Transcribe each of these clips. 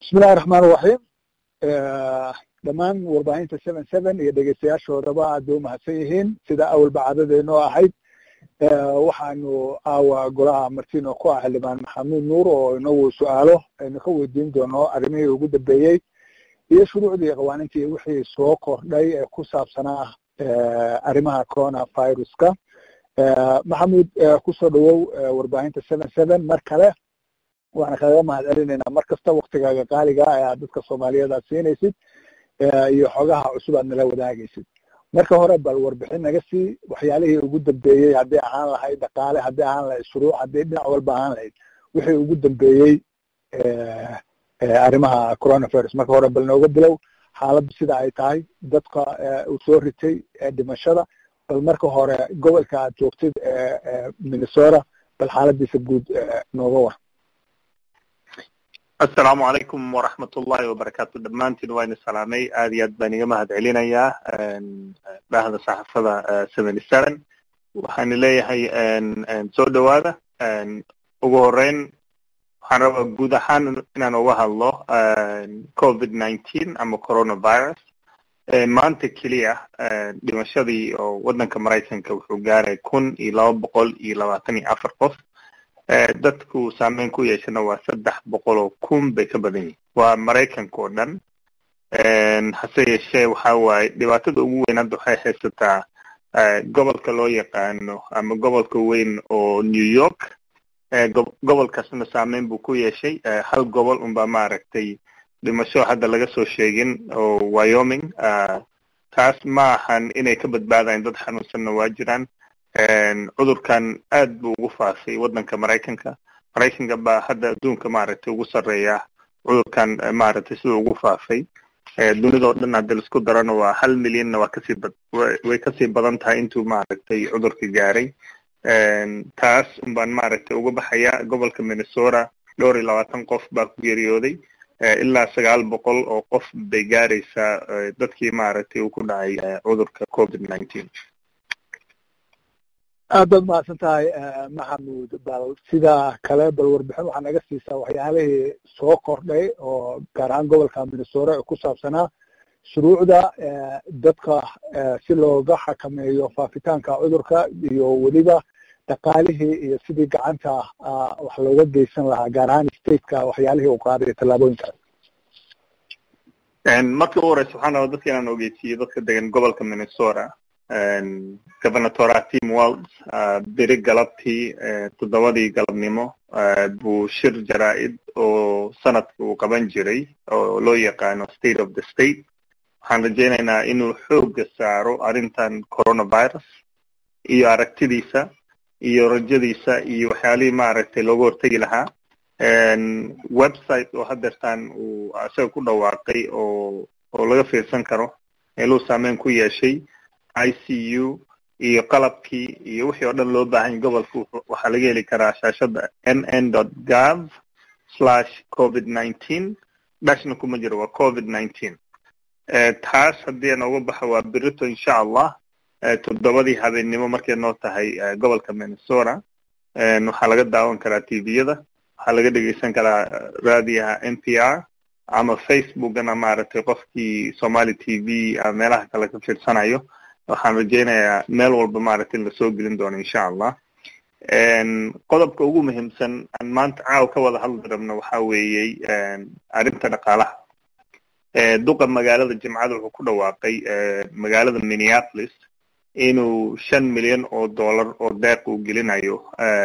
bismillahi raxmaan raxiim dhammaan warbaahinta seven seven iyo dhegeystayaashoodaba aad bay umahadsan yihiin sida awalba caadadeynoo ahayd waxaanu aawa golaha martino ku ah xildhibaan maxamuud nuur oo inagu su-aalo aynu ka weydiin doono arrimihii ugu dambeeyey iyo shuruucdii qawaaniintii wixii soo kordhay ee ku saabsanaa arrimaha corona viruska maxamuud kusoo dhawow warbaahinta seven seven mar kale waxaan kaga mahad celinaynaa mar kasta waktigaaga qaaliga ee aad dadka soomaaliyeed aad siinaysid iyo xogaha cusub aad nala wadaagaysid marka hore bal warbixin naga sii waxyaalihii ugu dambeeyey haddii ahaan lahayd dhaqaale haddii ahaan lahayd shuruuc haddii dhinac walba ahaan lahayd wixii ugu dambeeyey arrimaha coronavirus marka hore bal nooga bilow xaaladdu sida ay tahay dadka uu soo ritay dhimashada bal marka hore gobolka aad joogtid minnesota bal xaaladiisa guud nooga war asalaamu calaykum waraxmat ullahi wabarakaatu dhammaantiin waa idin salaamay aad iyo aad baan iga mahad celinayaa dhahda saxafada seventy seven waxaan leeyahay soo dhowaada ugu horeyn waxaan rabaa guud ahaan inaan uga hadlo covid nineteen ama coronavirus maanta keliya dhimashadii oo waddanka maraykanka wuxuu gaaray kun iyo laba boqol iyo labaatan iyo afar qof dadku saameyn ku yeeshana waa saddex boqol oo kun bay ka badan yihin waa maraykanka oo dhan hase yeeshee waxa waaye dhibaatada ugu weyn hadda waxay haysataa gobolka loo yaqaano ama gobolka weyn oo new york gobolkaasna saameyn buu ku yeeshay hal gobol unbaa maaragtay dhimasho hadda laga soo sheegin oo wyoming taas ma ahan inay ka badbaadayan dad xanuunsanna waa jiraan cudurkan aad buu ugu faafay waddanka maraykanka maraykanka baa hadda adduunka maaragtay ugu sarreeya cudurkan maaragtay siduu ugu faafay dunidao dhan hadda laisku darana waa hal milyanna waa kasii bad way kasii badan tahay intuu maaragtay cudurka gaaray taas unbaan maaragtay uga baxaya gobolka minnesota dhowr iyo labaatan qof baa ku geeriyooday ilaa sagaal boqol oo qof bay gaaraysaa dadkii maaragtay uu ku dhacay cudurka covid nineteen aad baad mahadsan tahay maxamuud bal sidaa kale bal warbixin waxaa naga siisaa waxyaalihii soo kordhay oo gaar ahaan gobolka minnesota ee ku saabsanaa shuruucda dadka si looga xakameeyo faafitaanka cudurka iyo weliba dhaqaalihii iyo sidii gacanta wax looga geysan lahaa gaar ahaan stateka waxyaalihii uu qaaday tallaabooyinkaas markii ugu horeysa waxaan rabaa dadka inaan ogeysiiyo dadka degan gobolka minnesota governatora tim walds beri galabtii toddobadii galabnimo buu shir jaraa-id oo sanadka uu qaban jiray oo loo yaqaano state of the state waxaan rajaynaynaa inuu xooga saaro arrintan coronavirus iyo aragtidiisa iyo rajadiisa iyo waxyaalihii maaragtay looga hortegi lahaa website oo hadeertaan uu isaga ku dhawaaqay oo oo laga fiirsan karo meeluu saameyn ku yeeshay i c u iyo qalabkii iyo wixii oo dhan loo baahanya gobolka waxaa laga heli karaa shaashada n n dot gov slash covid nineteen dhashna kuma jiro waa covid nineteen taas haddii aan uga baxo waa berito insha allah toddobadii habeennimo markay noo tahay gobolka minnesota waxaa laga daawan karaa tviyada waxaa laga dhegeysan karaa raadiyaha n p r ama facebookana maaragtay qofkii somali t v ama meelaha kale ka fiirsanayo waxaan rajaynayaa meel walba maaragtay in lasoo gelin doono insha allah qodobka ugu muhiimsan aan maanta caawa ka wada hadli rabno waxa weeyey arrinta dhaqaalaha duqa magaalada jimcada wuxuu ku dhawaaqay magaalada minneapolis inuu shan milyan oo dollar oo deeq uu gelinayo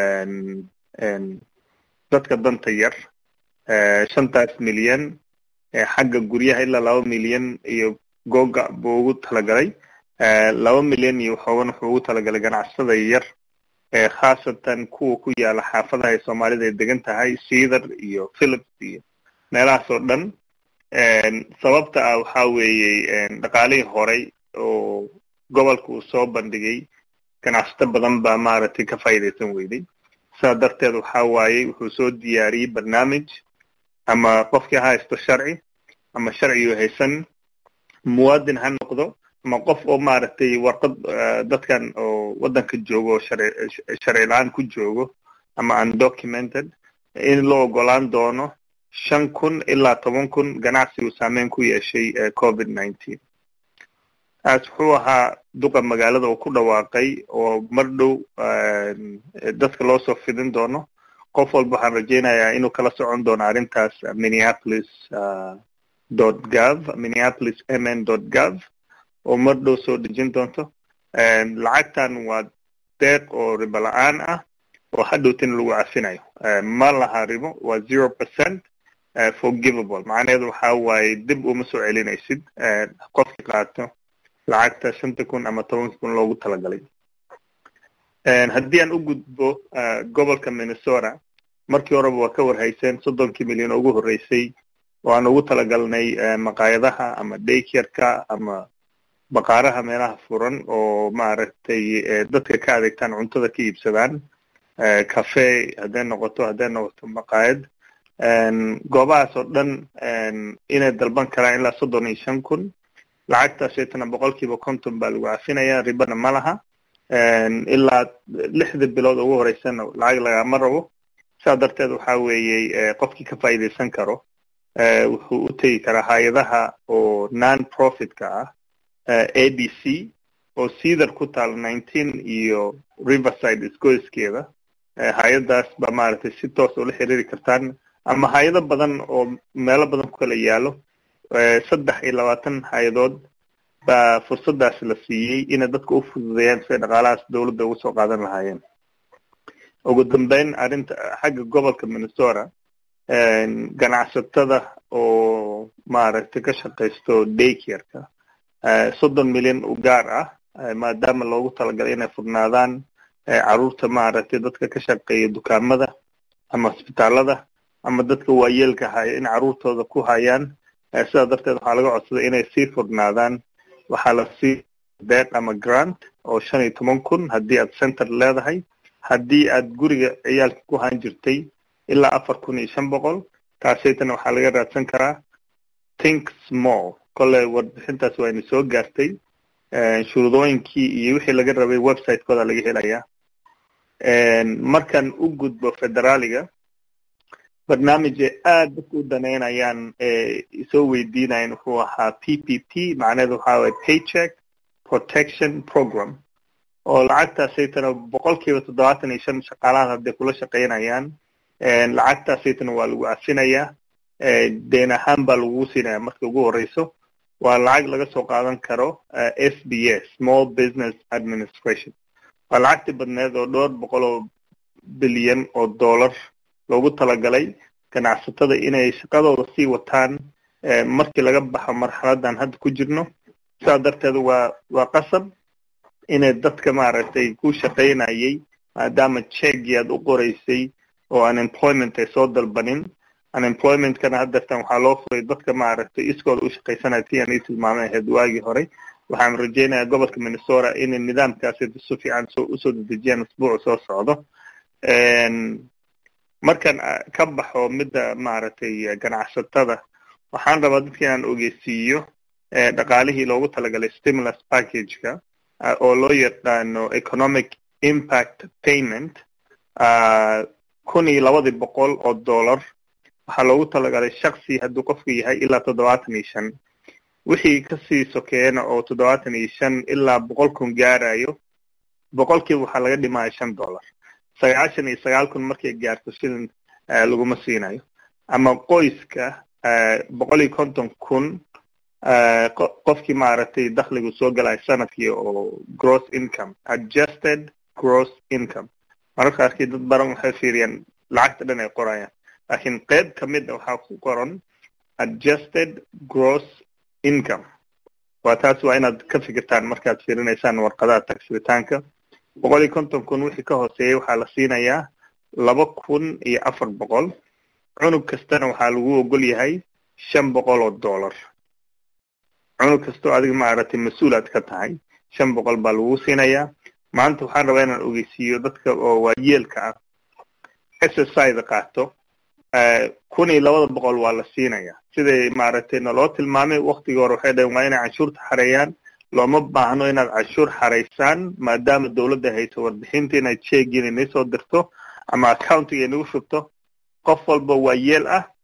dadka danta yar shantaas milyan xagga guryaha ilaa laba milyan iyo googa buu ugu talagalay laba milyan iyo waxoogan wuxuu ugu talagalay ganacsada yar khaasatan kuwa ku yaala xaafadaha ay soomaalida ay degan tahay cedar iyo philips iyo meelahaas oo dhan sababta ah waxa weeye dhaqaalihii horay oo gobolka uu soo bandhigay ganacsato badan baa maaragtay ka faa'iidaysan weyday sidaa darteed waxa waaye wuxuu soo diyaariyey barnaamij ama qofkii ha haysto sharci ama sharcigu haysan muwaadin ha noqdo ama qof oo maaragtay warqad dadkan oo waddanka joogo oo sharci la-aan ku joogo ama undocumented in loo ogolaan doono shan kun ilaa toban kun ganacsigu saameyn ku yeeshay covid nineteen taas wuxuu ahaa duqa magaalada uu ku dhawaaqay oo mar dhow dadka loo soo fidin doono qof walba waxaan rajaynayaa inuu kala socon doono arrintaas minneapolis dot gov minneapolis mn dot gov oo mar dhow soo dejin doonto lacagtan waa deeq oo ribo la-aan ah oo hadhowtina lagu cafinayo ma laha ribo waa zero percent forgivable macnaheedu waxa waaye dib uma soo celinaysid qofkii qaato lacagta shanta kun ama tobanka kun loogu talagalay haddii aan u gudbo gobolka minnesota markii horeba waa ka warhayseen soddonkii milyan oo ugu horreysay oo aan ugu talagalnay maqaayadaha ama daykerka ama baqaaraha meelaha furan oo maaragtay dadka ka adeegtaan cuntada ka iibsadaan cafe hadday noqoto hadday noqoto maqaayad goobahaas oo dhan inay dalban karaan ilaa soddon iyo shan kun lacagtaas shaytana boqol kiiba konton baa lagu cafinaya ribana ma laha ilaa lixda bilood ugu horeysana lacag lagama rabo saa darteed waxa weeye qofkii ka faa'iidaysan karo wuxuu u tegi karaa hay-adaha oo non profitka ah a b c oo cedar ku taal nineteen iyo riverside isgoyskeeda hay-adaas baa maaragtay si toos ula xiriiri kartaan ama hay-ado badan oo meelo badan ku kala yaalo saddex iyo labaatan hay-adood baa fursadaas la siiyey inay dadka u fududeeyaan siay dhaqaalahaas dowladda uga soo qaadan lahaayeen ugu dambeyn arrinta xagga gobolka minnesota ganacsatada oo maaragtay ka shaqaysto daykerka soddon milyan u gaar ah maadaama loogu talagalay inay furnaadaan carruurta maaragtay dadka ka shaqeeya dukaamada ama isbitaalada ama dadka waayeelka haya in carruurtooda ku hayaan sidaa darteed waxaa laga codsaday inay sii furnaadaan waxaa la sii deeq ama grant oo shan iyo toban kun haddii aad center leedahay haddii aad guriga ciyaalka ku haan jirtay ilaa afar kun iyo shan boqol taasaytana waxaa laga raadsan karaa think small kolley warbixintaas waa ina soo gaartay shuruudooyinkii iyo wixii laga rabay website-kooda laga helayaa markaan u gudbo federaaliga barnaamij ay aad dadka u daneynayaan soo weydiinayaan wuxuu ahaa p p p macnaheedu waxaa waye paycheck protection program oo lacagtaasaytana boqol kiiba toddobaatan iyo shan shaqaalahaad hadday kula shaqaynayaan lacagtaasaytana waa lagu cafinayaa deen ahaan baa lagu siinaya marka ugu horeyso waa lacag laga soo qaadan karo s b s small business administration waa lacagtii badneed oo dhowr boqol oo bilyan oo dollar loogu talagalay ganacsatada inay shaqadooda sii wataan markii laga baxo marxaladan hadda ku jirno sidaa darteed waa waa qasab inay dadka maaragtay ku shaqaynayay maadaama checkii aad u qoraysay oo unemployment ay soo dalbanin unemploymentkana haddeertan waxaa loo furay dadka maaragtay iskooda u shaqaysanaya ti aan ii tilmaamay ahayd waagii hore waxaan rajaynayaa gobolka minnesota inay nidaamkaasi si fiican soo usoo dedejiyaan usbuuca soo socdo markaan ka baxo midda maaragtay ganacsatada waxaan rabaa dadka inaan ogeysiiyo dhaqaalihii loogu talagalay stimulus packageka oo loo yaqaano economic impact payment kun iyo labadii boqol oo dollar waxaa loogu talagalay shaksi hadduu qofku yahay ilaa toddobaatan iyo shan wixii kasii sokeeyana oo toddobaatan iyo shan ilaa boqol kun gaarayo boqolkiiba waxaa laga dhimaya shan dollar sagaashan iyo sagaal kun markay gaarto shilin laguma siinayo ama qoyska boqol iyo konton kun qofkii maaragtay dakhligu soo galaya sanadkii oo gross income adjusted gross income mararka qaarkii dad baran waxay fiiriyaan lacagta dhan ay qorayaan laakiin qayb ka mid a waxaa ku qoran adjusted gross income waa taas waa inaad ka fikirtaan markaad fiirinaysaan warqadaha tagsiritaanka boqol iyo konton kun wixii ka hooseeyay waxaa la siinayaa laba kun iyo afar boqol cunug kastana waxaa lagu ogol yahay shan boqol oo dollar cunug kastoo adiga maaragtay mas-uul aad ka tahay shan boqol baa lagu siinayaa maanta waxaan rabaa inaan ogeysiiyo dadka oo waayeelka ah s s i da qaato kun iyo labada boqol waa la siinaya siday maaragtay naloo tilmaamay waktigii hore waxay dhaheen waa inay canshuurta xareeyaan looma baahno inaad canshuur xaraysaan maadaama dowladda hayso warbixinta inaad sheegiin inay soo dirto ama accountiga inagu shubto qof walba waa yeel ah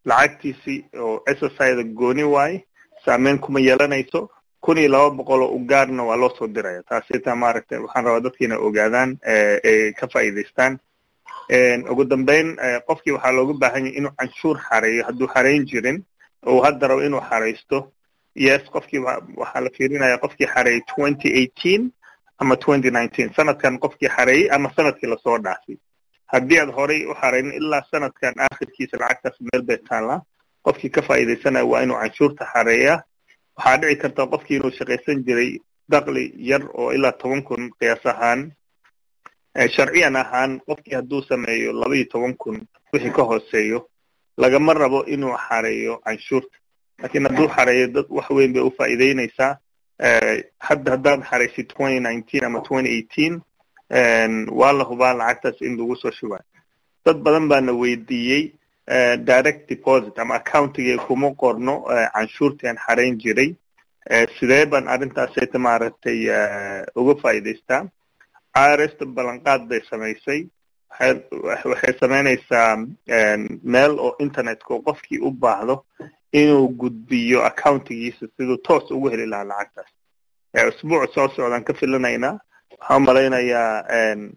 lacagtiisii oo exercida gooni waaye saameyn kuma yeelanayso kun iyo laba boqol oo ugaarna waa loo soo diraya taasita maaragtay waxaan rabaa dadka inay ogaadaan ay ka faa'iidaystaan ugu dambeyn qofkii waxaa looga baahan yahay inuu canshuur xareeyo hadduu xarayn jirin oo hadda rabo inuu xaraysto yes qofkii waxaa la fiirinaya qofkii xareeyey twenty eighteen ama twenty nineteen sanadkan qofkii xareeyey ama sanadkii lasoo dhaafay haddii aad horay u xaraynin ilaa sanadkan aakhirkiisa lacagtaas meel bay taallaa qofkii ka faa'iidaysanaya waa inuu canshuurta xareeyaa waxaa dhici karta qofkii inuu shaqaysan jiray dakli yar oo ilaa toban kun qiyaas ahaan sharciyan ahaan qofkii hadduu sameeyo laba iyo toban kun wixii ka hooseeyo lagama rabo inuu xareeyo canshuurta lakiin hadduu xareeyo dad wax weyn bay u faa'iideynaysaa hadda haddaad xaraysid twenty nineteen ama twenty eighteen waa la hubaa lacagtaas in lagu soo shubayo dad badan baana weydiiyey direct deposit ama accountigee kuma qorno canshuurtii aan xarayn jiray sidee baan arrintaasayta maaragtay uga faa'iidaystaa irsta ballanqaad bay samaysay waxay samaynaysaa meel oo internetka oo qofkii u baahdo inuu gudbiyo accountigiisa siduu toos ugu heli lahaa lacagtaas usbuuc soo socdaan ka filanaynaa waxaan umalaynayaa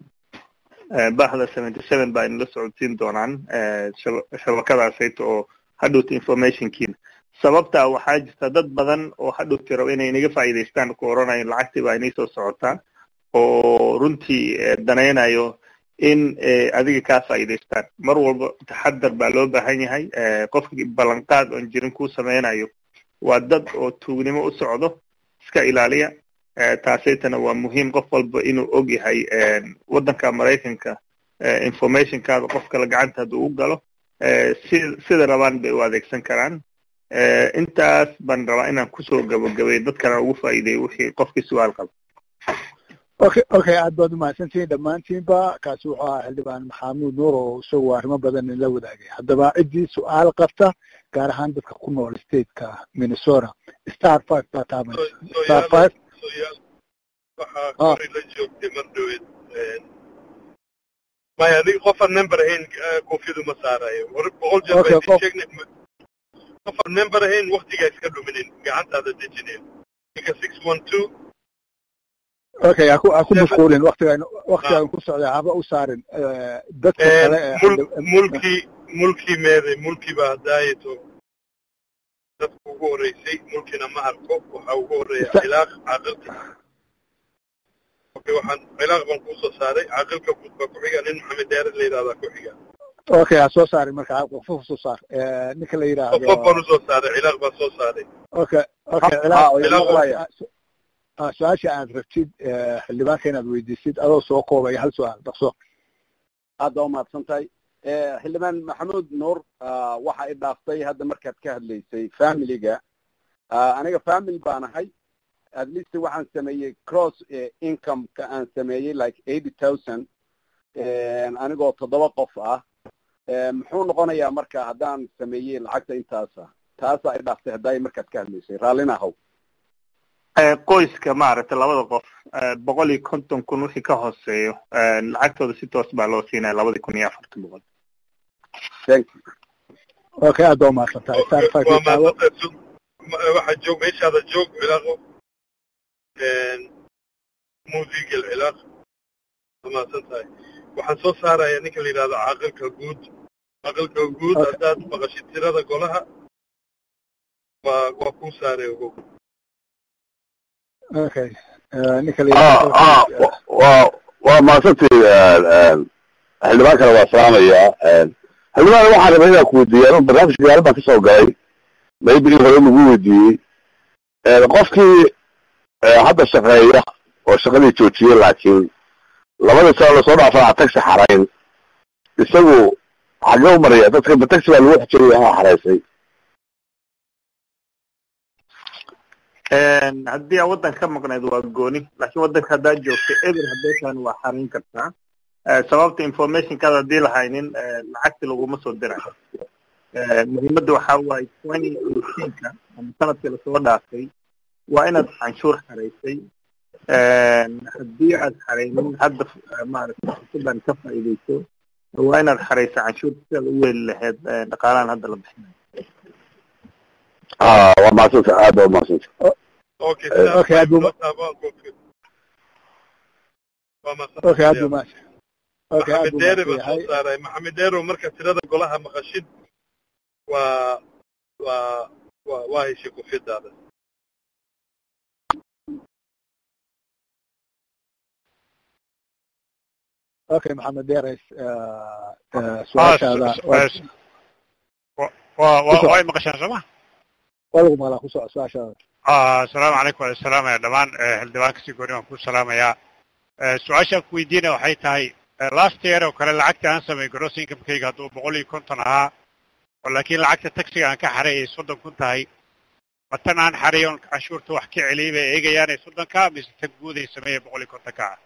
bahda seventy seven baa inala socodsiin doonaan shabakadaasayta oo hadhowta informationkiina sababtaa waxaa jirta dad badan oo hadhowti raba inay inaga faa'iidaystaan ku oranayo lacagtii baa inay soo socotaa oo runtii danaynayo in adiga kaa faa'iidaystaan mar walba taxadar baa loo baahan yahay qofkii ballanqaad oon jirin kuu samaynayo waa dad oo tuugnimo u socdo iska ilaaliya taasaytana waa muhiim qof walba inuu og yahay waddanka maraykanka informationkaada qof kale gacanta hadduu u galo si sida rabaan bay u adeegsan karaan intaas baan rabaa inaan kusoo gabagabay dadkana ugu faa'iideeyo wixii qofkii su-aal qaba okay okay aad baad umahadsantihiin dhammaantiinba kaasi wuxuu ahaa xildhibaan maxamuud nuur oo isagu arrimo badan inla wadaagay haddaba ciddii su-aal qabta gaar ahaan dadka ku nool stateka minnesota star five baa taabanaysa star five waxaa kori la joogtay mar dhaweed maya adig qofaan member ahayn koofiyadu ma saarayo hore boqol jeer baa idin sheegnay qofaan member ahayn waktigaa iska dhuminin gacantaada dejinin ninka six one two okay aku aku mashquulin waktigaan waktigaan ku socday haba u saarin dadka kale mulkii mulkii meeday mulkii baa daayato dadka ugu horreysay mulkina ma arko waxaa ugu horreeya cilaaq caaqilka okay waxaan cilaaq baan kuusoo saaray caaqilka guud baa ku xiga nin maxamed dheered la yidhahdaa ku xiga okay ha soo saarin marka qofof soo saar ninka la yidhaahdo qofof baan usoo saaray cilaaq baan soo saaray okay okay cilaaq su-aasha aad rabtid xildhibaanka inaad weydiisid adoo soo koobaya hal su-aal dhaqso aad baa umahadsan tahay xildhibaan maxamuud nuur waxa i dhaaftay hadda markaad ka hadlaysay familiga aniga family baan ahay at least waxaan sameeyey cross income-ka aan sameeyey like eighty thousand anigoo toddoba qof ah muxuu noqonayaa marka haddaan sameeyey lacagta intaasa taasaa i dhaaftay haddaay markaad ka hadlaysay raallina ahow qoyska maaragtay labada qof boqol iyo konton kun wixii ka hooseeyo lacagtooda si toos baa loo siinaya labadii kun iyo afartan boqol okay aad baa umahadsan tahay star five waxaa joog meeshaada joog cilaaqo muusigel cilaaq umahadsan tahay waxaan soo saaraya ninka la yidhahdo caaqilka guud caaqilka guud haddaad maqashid tirada golaha waa waa kuu saaray ogow okay ninka waa waa mahadsantay xildhibaan kale waa salaamayaa xildhibaan waxaan rabay inaan ku weydiiya anu barnaamijka gaarin baan kasoo galay maybe in hore lagu weydiiyey qofkii hadda shaqeeya oo shaqadii joojiyey laakiin labadii sano lasoo dhaafana taxi xarayn isagu xagee u maraya dadka ma taxi baa lagu xijiraya ama xaraysay haddii aa waddanka ka maqnayd waa gooni laakiin waddanka haddaad joogto eber hadeetaan waa xarayn kartaa sababta informationkaada haddii lahaynin lacagti laguma soo dirayo muhiimadda waxaa waaye twenty eighteenka ama sanadkii lasoo dhaafay waa inaad canshuur xaraysay haddii aad xaraynin hadda maaragtay fursadan ka faa'iidayso waa inaad xaraysa canshuurta si aad u weli lahayd dhaqaalahan hadda la bixinayo ah waa mahadsanta aad baa umahadsanta okay Eh, okay, aad buu- waa mahadsan okay aad buu mahadsan okay aad maxamed buu deere mahadsan baa soo yahay saaray maxamed deero marka tirada golaha maqashid waa waa waa waa heshay kufidaada okay maxamed deeres eh, eh, Ah, su-aashaada su- waa su- wa- wa- wa- Kusoo. way maqashaan sooma waa lagu maqlaa ku soco su-aashaada Ah, asalaamu calaykum waan salaamaya dhammaan eh, xildhibaanka si gooni waan ku salaamayaa Eh, su-aashaan ku weydiinaya waxay tahay eh, last year oo kale lacagta aan sameey gross incomekayga hadduu boqol iyo konton ahaa oo laakiin lacagta taxiga aan ka xaray ay soddon kun tahay matan aan xaray oon canshuurta wax ka celiyay bay eegayaan ee soddonka mise tag guud ay sameeyeen boqol iyo kontonka ah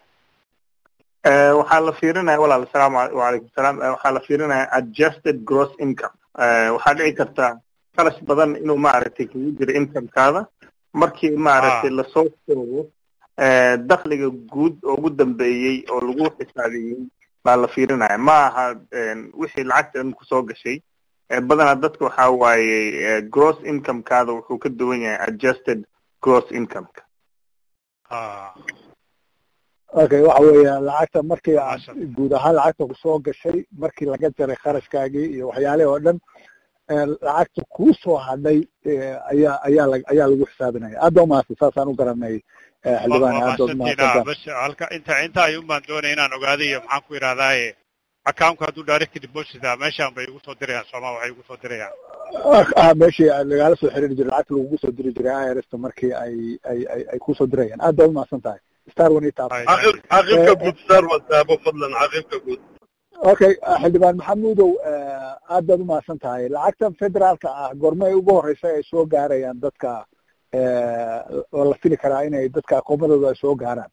Eh, waxaa la fiirinaya walaal asalaamu al- wacalaykum salaam Eh, waxaa la fiirinaya adjusted gross income Eh, waxaa dhici karta khalash badan inuu maaragtay kugu jiro incomekaada markii maaragtay Ah. lasoo koobo eh, dakhliga guud oo ugu dambeeyey oo lagu xisaabiyey baa la fiirinaya ma aha eh, wixii lacagta in kusoo gashay Eh, badanaa dadka waxaa waaye eh, gross incomekaada wuxuu ka duwan yahay adjusted gross incomeka Ah, okay waxa weeya lacagta markii aad Maasha. guud ahaan lacagta kusoo gashay markii laga jaray kharashkaagii iyo waxyaalihii oo dhan eh, lacagta kuu soo hadhay eh, ayaa ayaa lag- ayaa lagu xisaabinaya aad baa umahadsan saasaan u garanay eh, xildhibaan waa aad baad mahadsantiina umahadsantaa bas halka inta inta ayuun baan doonaya inaan ogaado iyo maxaan ku idhahdaaye accountku hadduu direct deposit ah meeshaan bay igu soo dirayaan sooma waxay igu soo dirayaan ah meeshii lagala soo xiriiri jiray lacagta lagugu soo diri jiray irsta markii ay ay ay ay kusoo dirayaan aad baad umahadsan tahay star one eight Ay, caqib caqibka guud sar wataabo fadlan caqibka guud okay ah, xildhibaan maxamuudow eh, aad baad umahadsan tahay lacagtan federaalka ah goormay ugu horeysa ay soo gaarayaan dadka eh, oo la fili karaa inay dadka aqoomadooda ay soo gaaraan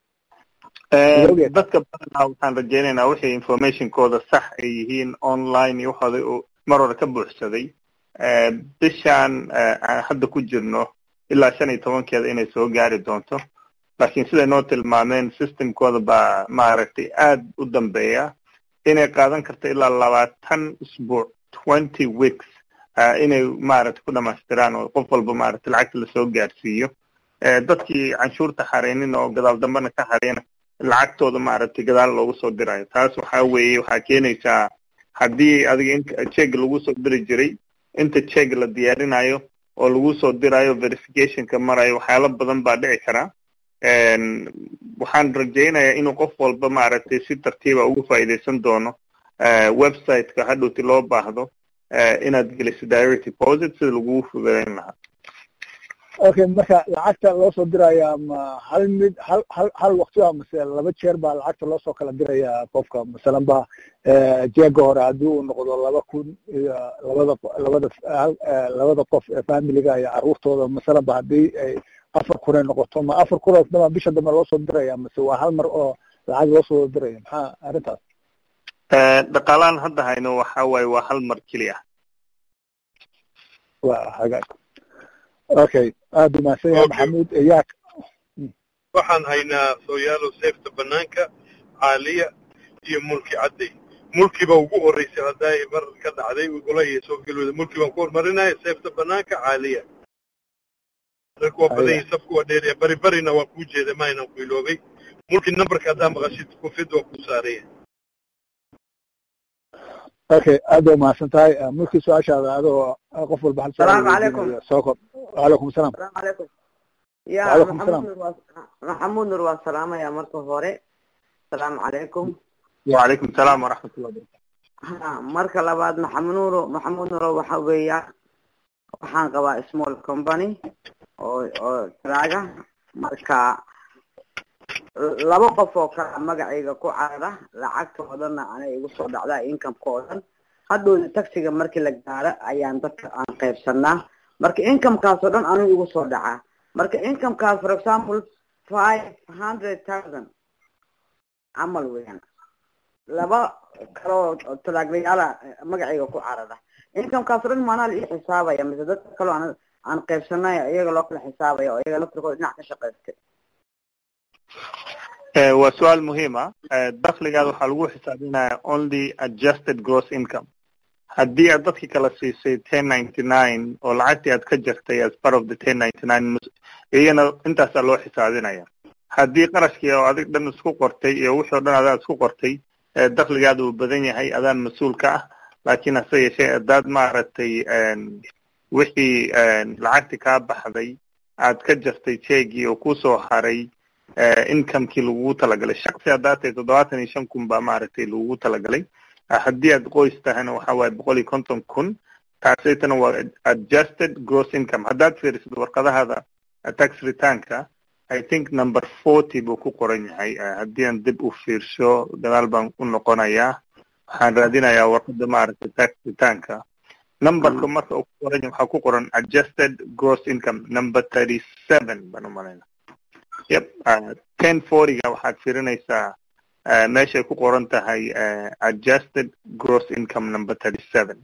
Eh, Ilowgeed. dadka badanaa waxaan rajaynaynaa wixii informationkooda sax ay yihiin online iyo waxooda uu mar hore ka buuxsaday Eh, bishaan eh, aan hadda ku jirno ilaa shan iyo tobankeeda inay soo gaari doonto laakiin siday noo tilmaameen systemkooda baa maaragtay aad u dambeeya inay qaadan karto ilaa labaatan usbuuc twenty weeks eh, inay maaragtay ku dhamaystiraan oo qof walba maaragtay lacagta lasoo gaarsiiyo Eh, dadkii canshuurta xareynin oo gadaal dambena ka xareyna lacagtooda maaragtay gadaal loogu soo dirayo taas waxaa weeye waxaa keenaysaa haddii adiga in check lagu soo diri jiray inta check la diyaarinayo oo lagu soo dirayo verificationka marayo waxyaalo badan baa dhici karaa En, waxaan rajaynayaa inuu qof walba maaragtay si tartiiba ugu faa'iidaysan doono eh, website-ka hadhowti loo baahdo eh, inaad geliso direct deposit sida lagugu fududeyn lahaa okay marka lacagta loo soo diraya ma hal mid hal hal hal waqti ah mase laba jeer baa lacagta loo soo kala diraya qofka masalan ba eh, jeega hore haddii uu noqdo laba kun iyo labada labada hal- eh, labada qof ee familiga iyo caruurtooda masalan ba haddii ay afar kun ay noqoto ma afar kun oo dama bisha dambe loo soo diraya mase waa hal mar oo lacag loo soo diraya maxaa arrintaas Eh, dhaqaalahan hadda hayno waxaa waaye waa hal mar keliya waa hagaag okay aad u mahadsan yahay Okay. maxamuud yaa waxaan haynaa sooyaalow seefta banaanka caaliya iyo mulki cadday mulki baa ugu horeysay haddaa ay mar ka dhacday golahii soo gelooda mulki baan ku hormarinaya seefta banaanka caaliya dadku waa badan yihiin safku waa dheeraya bari barina waa kuu jeeda ma aynan ku iloobay mulki numberka haddaa maqashid kufid waa kuu saaraya okay aad baa umahadsan tahay Eh, mulkii su-aashaada adoo qof walba hal su'aal Salaamu calaykum. weydiinayo. soo kor wacalaykum asalaam السلام عليكم يا وعليكم محمود السلام. نور واس- محمود نور والسلام يا مركو هوري السلام عليكم wacalaykum salaam waraxmatullah wabarakatu ها marka labaad maxamed nuuro maxamuud nuuro waxa weeya waxaan qabaa small company oo oo traaga marka laba qof oo kala magacayga ku carara lacagtoodana anay igu soo dhacdaa incomekoodan hadhowda taxiga markii la gaaro ayaan dadka aan qaybsanaa marka incomekaas oo dhan anigu igu soo dhacaa marka incomekaas for example five hundred thousand camal weeyaan laba kaloo talaaglayaala magacayga ku carara incomekaas oo dhan maanaa la ii xisaabaya mise dadka kaloo aan aan qaybsanay iyaga loo kala xisaabaya oo iyaga laftirkooda dhinac ka shaqaystay Eh, waa su-aal muhiim ah Eh, dakhligaada waxaa lagu xisaabinaya only adjusted gross income haddii aad dadki kala siisay ten ninety nine oo lacagtii aad ka jartay as part of the ten ninety nine iyana intaasaa loo xisaabinaya haddii qarashkii oo adig dhan isku qortay iyo wixii o dhan adaa isku qortay dakligaada uu badan yahay adaan mas-uul ka ah laakiin hase yeeshee hadaad maaragtay wixii lacagti kaa baxday aad ka jartay jeegii oo kusoo haray incomekii lagugu talagalay shaksi haddaad tahay toddobaatan iyo shan kun baa maaragtay lagugu talagalay haddii aad qoys tahayna waxa waaye boqol iyo konton kun taasaytana waa adjusted gross income haddaad fiirisid warqadahaada tax returnka i think number forty buu ku qoran yahay haddii aan dib u fiirsho gadaal baan u noqonayaa waxaan raadinayaa warqada maaragtay tax returnka numberka marka uu ku qoran yahay waxaa ku qoran adjusted gross income number thirty seven baan u malayna yep ten fortyga waxaad fiirinaysaa meeshay ku qoran tahay adjusted gross income number thirty seven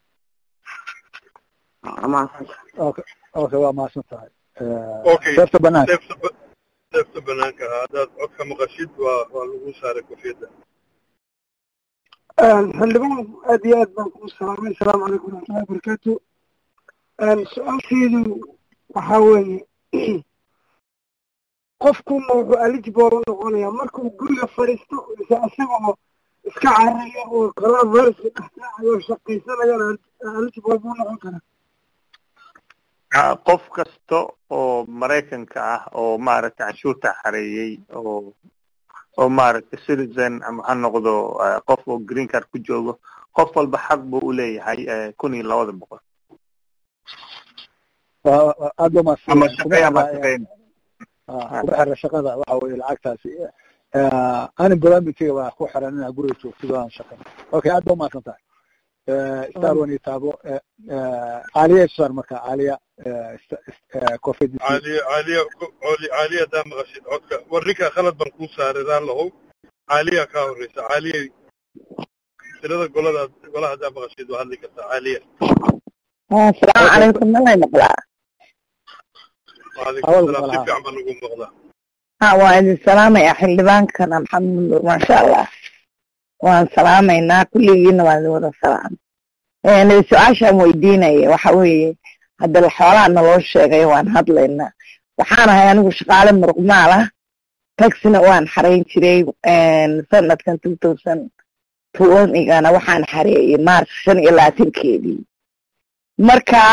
okay okay waa mahadsan tahay okay seefta banaanka seefta banaanka ah haddaad codka maqashid waa waa lagu saaray kofiyadda xildhibaan aad iyo aad baan kuu salaamay asalaamu calaykum waraxmatullahi wabarakaatu su-aasheedu waxaa weeye qofkuma wuxuu eligible u noqonayaa markuu guriga fadhiisto mise isagoo iska cararayo oo coronaviruska dhextaacayo shaqaysanayana eligible buu noqon karaa qof kasta oo maraykanka ah oo maaragtay canshuurta xareeyey oo oo maaragtay citizen ama ha noqdo qof oo green card ku joogo qof walba xaq buu u leeyahay kun iyo labada boqol aad ba ama shaqeey ama shaqeyn kuma xira shaqada waxa weye lacagtaasi unemploymentiga baa ku xiran inaa guriga joogtid oo aan shaqeyn okay aad ba umahadsan tahay star one iyo taabo caaliya sar marka caaliya covid caaliya caaliya caaliya haddaa maqashid codka warrinka khalad baan kuu saaray raan lahow caaliya kaa horreysa caaliya tirada golada golaha haddaa maqashid waa hadli kartaa caaliya asalaamu calaykum malay maqlaa waalaikum salaam si fiican baa nagu maqlaa ha waa idin salaamaya xildhibaankana maxamed nuur maasha allah waan salaamaynaa kulligiina waan idin wada salaamay su-aashaan weydiinaya waxa weeye hadda xoolaha naloo sheegay waan hadlaynaa waxaan ahay anigu shaqaale muruqmaal ah taxina waan xarayn jiray sanadkan two thousand twenty-gana waxaan xareeyey march shan iyo labaatankeedii marka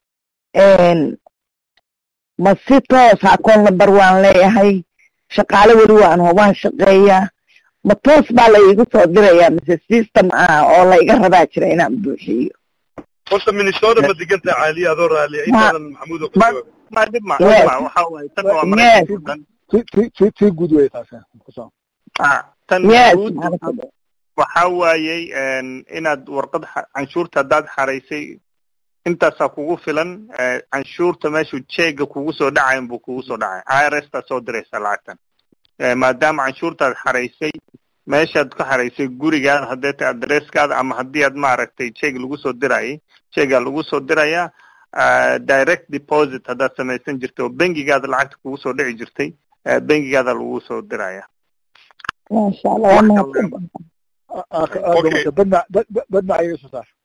ma si toos akoon lambar waan leeyahay shaqaale weli waan hobaan shaqeeyaa ma toos baa la iigu soo dirayaa mise system ah oo la iga rabaa jira inaan buuxiyo horta minnesota ma degan tahay caaliya adoo raaliya intaadan maxamuud oo ka jawaab ma dhib ma dhib ma waxa waaye tan waa maraykanka dhan ti ti guud wey taasi kusoo tan yes guud waxa waayey inaad warqad canshuurta haddaad xaraysay intaasaa kugu filan canshuurta meeshuu jeega kugu soo dhacayn buu kugu soo dhacay i r s taa soo diraysa lacagtan maadaama canshuurtaad xaraysay meeshaad ka xaraysay gurigaada haddee ta adresskaada ama haddii aad maaragtay jeeg lagu soo dirayay jeegaa lagu soo dirayaa direct deposit haddaad samaysan jirtay oo bengigaada lacagta kugu soo dhici jirtay bengigaada lagu soo diraya maasha allah waa mahadsan badma badma iga soo saar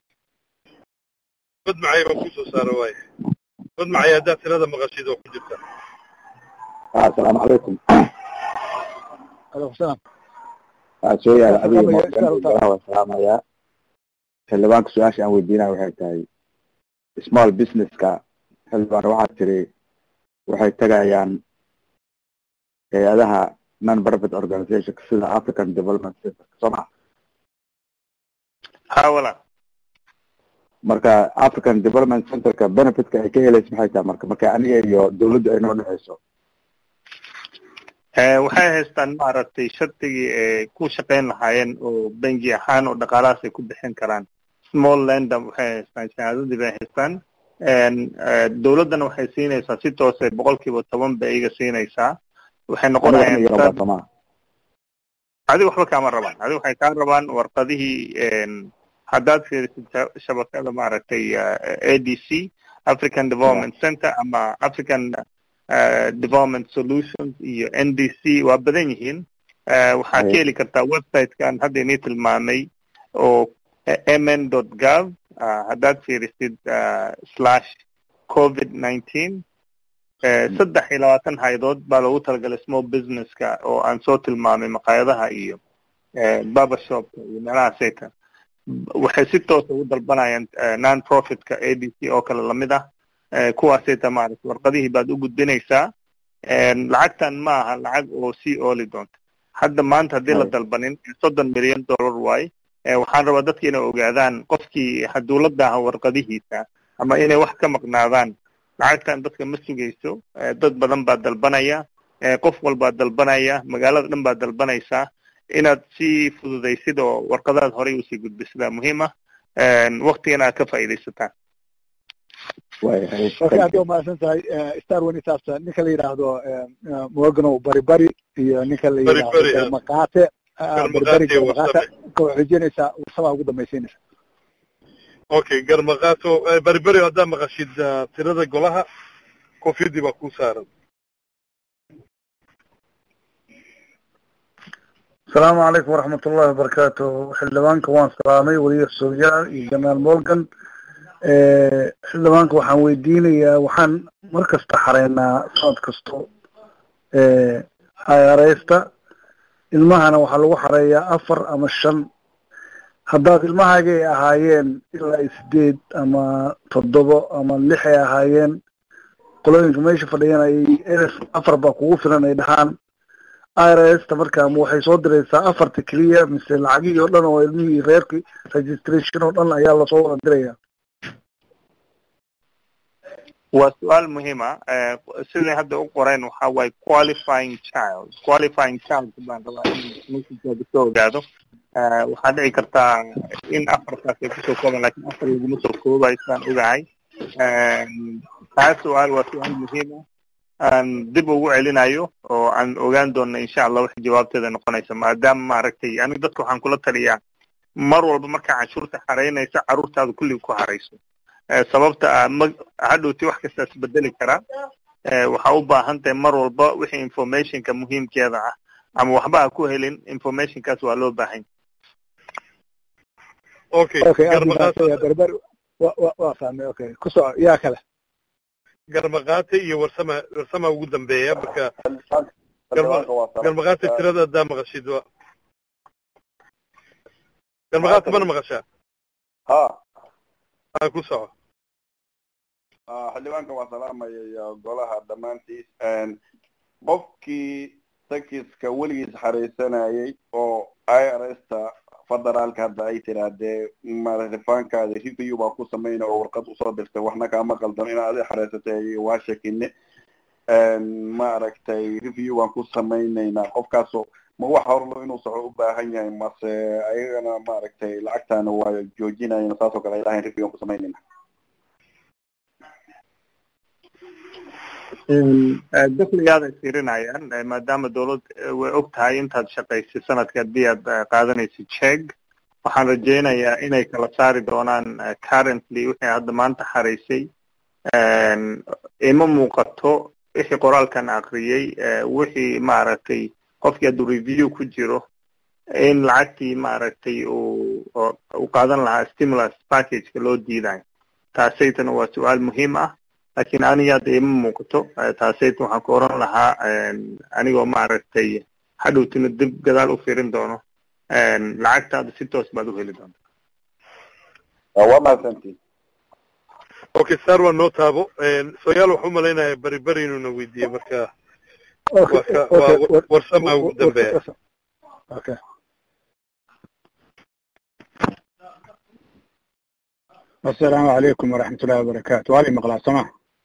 bad macay baan kusoo saara waaye bad macay haddaad tirada maqashid oo ku jirta asalaamu calaykum alaykum salaam soo yaala adiga morganaha waan salaamayaa xildhibaanka su-aasha aan weydiinaya waxay tahay small businesska xildhibaan waxaad tiri waxay tegayaan hay-adaha non profit organization sida african development center soo maa ha wala marka african development centerka benefitka ay ka helaysa maxay tahay marka marka aniga iyo dawladdu ay noo dhexeyso waxay haystaan maaragtay shardigii ay ku shaqayn lahaayeen oo bengi ahaan oo dhaqaalahaas ay ku bixin karaan small lender waxay haystaan shahaadadii bay haystaan dawladdana waxay siinaysaa si toose boqol kiiba toban bay iga siinaysaa waxay noqonayaan adi waxba kaama rabaan adi waxay kaa rabaan warqadihii haddaad fiirisid shabakada maaragtay a d c african development center ama african development solutions iyo n d c waa badan yihiin waxaad ka heli kartaa websitekan hadda inii tilmaamay oo mn gov haddaad fiirisid slash covid nineteen saddex iyo labaatan haydood baa loogu talagalay small businesska oo aan soo tilmaamay maqaayadaha iyo barbershopka iyo meelaha sayta waxay si toosa ugu dalbanayaan non profitka a d c oo kale lamid ah kuwaasayta maarata warqadihii baad u gudbinaysaa lacagtan ma aha lacag oo sii ooli doonta hadda maanta haddii la dalbanin soddon milyan dollar waaye waxaan rabaa dadki inay ogaadaan qofkii hadduu la daaha warqadihiisa ama inay wax ka maqnaadaan lacagtan dadka ma sugayso dad badan baa dalbanaya qof walbaa dalbanaya magaalada dhan baa dalbanaysaa inaad si fududaysid oo warqadaad horey usii gudbisidaa muhiim ah waktigana aad ka faa'iidaysataan okay aad waa mahadsan tahay star one isaabta ninka la yidhaahdo morganow bari bari iyo ninka la yidhaahdo garmaqaate bari garmaqaate ka xojinaysaa warsamaa ugu dambaysiinaysa okay garmaqaato bari bari haddaad maqashid tirada golaha koofiyadii baa kuu saaran asalaamu calaykum waraxmat ullahi wabarakaatu xildhibaanka waan salaamay weliya sooyaal iyo janaal morgan xildhibaanka waxaan weydiinayaa waxaan mar kasta xareynaa sanad kasto irsta ilmahana waxaa lagu xareeyaa afar ama shan haddaad ilmahaaga ay ahaayeen ilaa sideed ama toddobo ama lix ay ahaayeen qolooyinka meesha fadhiyaan ay elf afar baa kugu filan ay dhahaan irsta marka ma waxay soo diraysaa afarta keliya mise lacagihii oo dhan oo ilmihii reerkii registration oo dhan ayaa lasoo wada diraya waa su-aal muhiima siday hadda u qoreen waxa waaye qualifying child qualifying child baan rabaa in messagekooda soo ogaado waxaa dhici kartaa in afartaas ay kusoo kooban lakin afar laguma soo koobayo sidaan ogahay taa su-aal waa su-aal muhiima aan dib ugu celinayo oo aan ogaan doona insha allah wax jawaabteeda noqonaysa maadaama maaragtay aniga dadka waxaan kula taliyaa mar walba markaa canshuurta xaraynaysa carruurtaada kulliga ku harayso sababta a ma hadhowti wax kastaa isbedeli karaa waxaa u baahan tahay mar walba wixii informationka muhiimkeeda ah ama waxba ha ku helin informationkaas waa loo baahan okay okay berber wa wa waa fahmay okay ku soco yaa kale garmaqaate iyo warsama warsama ugu dambeeya marka garmaqaate tirada haddaa maqashid wa garmaqaate mana maqashaa ha ha ku soco xildhibaanka waa salaamaya iyo golaha dhammaantiis qofkii sakiska weligiis xaraysanayay oo irsta federaalka hadda ay tirahdee marifaankaada review baa ku samayna oo warqad usoo dirtay waxna kaama qaldan inaad adi xaraysatay waa shakine maaragtay review baan ku samaynaynaa qofkaaso ma wax horlo inuu soco u baahan yahay mase ayagana maaragtay lacagtaana waa joojinayna saasoo kale ay dhahayn review aan ku samaynayna dakligaada ay fiirinayaan maadaama dawlad way og tahay intaad shaqaysay sanadka haddii aad qaadanaysid check waxaan rajaynayaa inay kala saari doonaan currently wixii hadda maanta xaraysay ima muuqato wixii qoraalkan akriyey wixii maaragtay qofkii hadduu review ku jiro in lacagtii maaragtay uu u qaadan lahaa stimulus packageka loo diidayo taasaytana waa su-aal muhiim ah lakin aniga hadda ima muuqato taasayta waxaan ku oran lahaa anigoo maaragtay hadhowtina dib gadaal u fiirin doono lacagtaada si toos baad u heli doonta waa mahadsantiin okay sar waa noo taabo soyaal waxu malaynaya beri beri inuuna weydiiye marka waa warsama ugu dambeeya okay asalaamu calaykum waraxmat ullahi wabarakaatu waa li maqlaa soma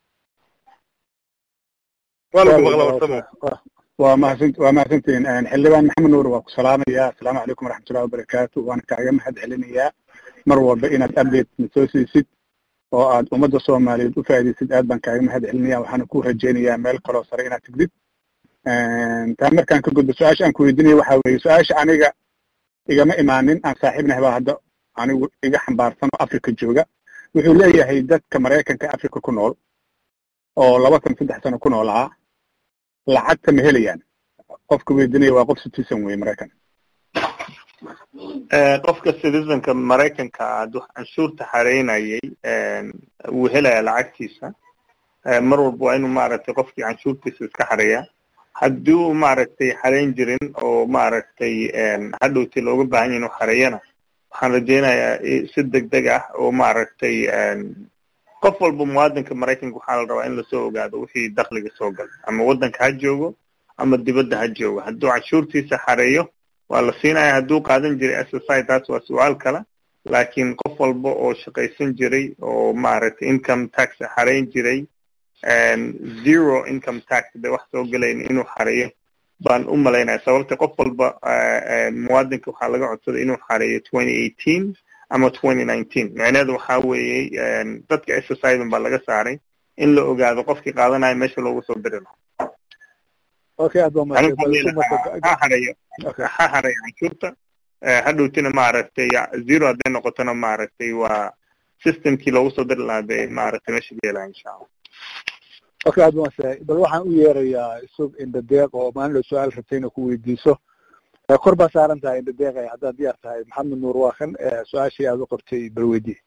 waa lagu maqlaa warsamo waa mahadsan waa mahadsantihiin xildhibaan maxamed nuur waa ku salaamaya asalaamu calaykum waraxmat ullahi wabarakaatu waana kaaga mahad celinayaa mar walba inaad update na soo siisid oo aad ummadda soomaaliyeed u faa'iidaysid aad baan kaaga mahad celinaya waxaana ku rajaynayaa meel kaloo sare inaad tigdid taa markaan ka gudbo su-aasha aan ku weydiinaya waxaa weeye su-aasha aniga igama imaanin aan saaxiibnahay baa hadda anigu iga xambaarsan oo africa jooga wuxuu leeyahay dadka maraykanka africa ku nool oo laba san saddex sano ku nool ahaa lacagta ma helayaan qofka weydiinaya waa qof citizen weye maraykan qofka citizenka maraykanka ah hadduu canshuurta xareynayay wuu helaya lacagtiisa mar walba waa inuu maaragtay qofkii canshuurtiisa iska xareeya hadduu maaragtay xareyn jirin oo maaragtay hadhowti looga baahan yahay inuu xareeyana waxaan rajeynayaa si deg deg ah oo maaragtay qof walba muwaadinka maraykanka waxaa la rabaa in lasoo ogaado wixii dakliga soo galay ama waddanka ha joogo ama dibadda ha joogo hadduu canshuurtiisa xareeyo waa la siinaya hadduu qaadan jiray s s i taas waa su-aal kale laakiin qof walba oo shaqaysan jiray oo maaragtay income tax xareyn jiray zero income tax bay wax soo gelayn inuu xareeyo baan u malaynaya sababta qof walba muwaadinka waxaa laga codsaday inuu xareeyo twenty eighteen ama twenty nineteen micneheedu waxaa weeyey dadka s s i dan baa laga saaray in la ogaado qofkii qaadanaya meesha loogu soo diri lahaa okay aad baa ha xareeyo ha xareeyo canshuurta hadhowtina maaragtay zero hadday noqotona maaragtay waa systemkii loogu soo diri lahaa bay maaragtay meesha geelaya insha allah okay aad baan bal waxaan u yeerayaa isug indadeeq oo maalin su-aal rabtay inay ku weydiiso kor baa saaran tahay indadeeq haddaad diyaar tahay maxamed nuur waa kan su-aashii aad u qortay bal weydii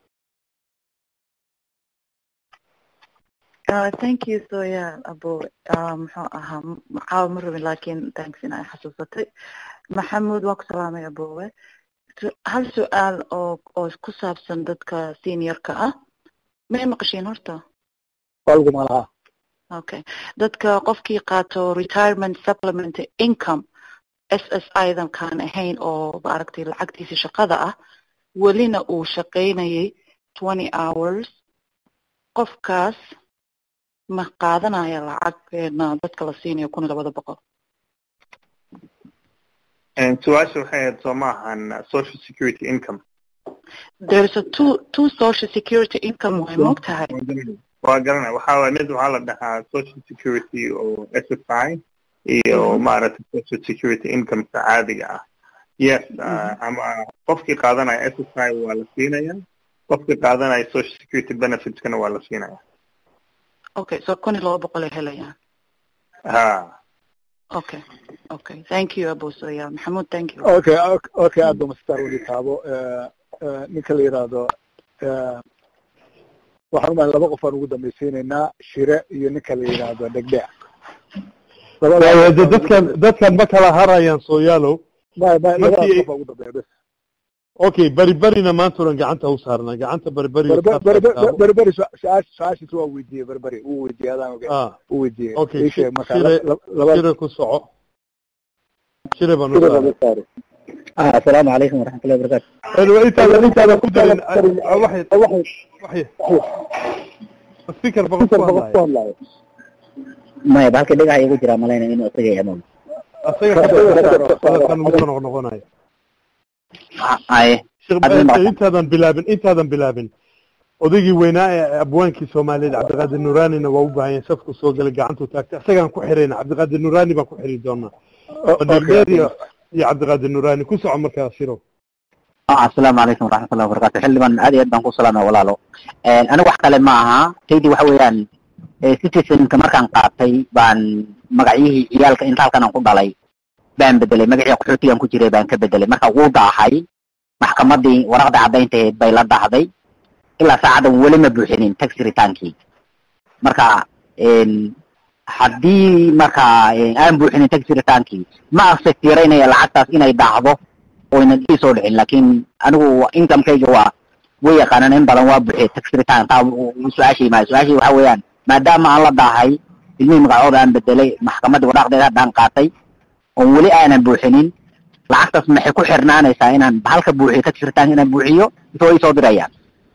Uh, thank you soya abo muxuu ahaa caawa ma rabin lakin thanks in ay xasuusatay maxamuud waa ku salaamay abowe hal su-aal oo oo ku saabsan dadka seniorka ah may maqashiin horta walguma laha okay dadka qofkii qaato retirement supplement income s s i dan kaan ahayn oo maaragtay lacagtiisa shaqada ah welina uu shaqaynayay twenty hours qofkaas ma qaadanaya lacagna dadka la siinayo kun iyo labada boqol su-aasha waxay ahayd soo maahan social security income there's a two two social security income way moog tahay waa garanaya waxaa waay mid waxaa la dhahaa social security oo s s i iyo maaragtay social security incomeka caadiga ah yes ama qofkii qaadanaya s s i waa la siinaya qofkii qaadanaya social security benefitskana waa la siinaya okay so kun iyo laba boqol ay helayaan ha okay okay thank you abu soya maxamuud thank you okay okay aad baa mastar weli taabo ninka la yidhaahdo waxaan umahay laba qof aan ugu dambaysiinaynaa shire iyo ninka la yidhaahdo dhegdheec de dadkan dadkan ma kala harayaan sooyaalow may may labadaas Markii- qof aa ugu dambeeya bes okay beri berina maanta oran gacanta u saarnaa gacanta beri beri berberi su-aasha su-aashiis waa weydiiyey berberi wuu weydiiyey adaan oge ah wuu weydiiyey okay ii sheeg marka shire laba shire ku soco shire baan u saaray ah asalaamu calaykum waraxmatullahi wabarakaatu anyway intaadan intaadan ku darin waxay waxay speaker baqo ku hadlaya maya ba halka dhagaxa igu jiraa malayna inuu isaga yahay moog asaga hadalkan ugu soo noqnoqonaya aye Sheekh Hadda Ba- ma- intaadan bilaabin intaadan bilaabin odaygii weynaa ee abwaankii soomaaliyeed cabdiqaadir nuraanina waa u baahan yahay safku soo galay gacantuu taagtay isagaan ku xirayna cabdiqaadir nuraani baan ku xiri doonaa dheer iyo iyo cabdiqaadir nuraani ku soco markaa shiro ah asalaamu calaykum waraxmatullahi wabarakaatu xildhibaan aad iyo aad baan ku salaamaya walaalo aniga wax kale ma aha taydii waxa weeyaan eh, citizenka markaan qaatay baan magacyihii ciyaalka inta halkan aan ku dhalay baan bedelay magacii qaxootigan ku jiray baan ka bedelay marka wuu daahay maxkamadii waraqda caddayntaheed bay la dahday ilaa saacadan weli ma buuxinin tax retaankii marka en, haddii marka eh, aan buuxinin tax retaankii ma affect yaraynaya lacagtaas inay daahdo oynan ii soo dhicin laakiin anigu incomekayga waa way yaqaanaan in badan waa buuxiyay tax return taa su-aashii maayo su-aashii waxa weeyaan maadaama aan la daahay ilmihii magacooda aan bedelay maxkamadii waraaqdeeda haddaan qaatay oon weli aanan buuxinin lacagtaas maxay ku xirnaanaysaa inaan halka buuxiyo tax return inaan buuxiyo isoo ii soo dirayaan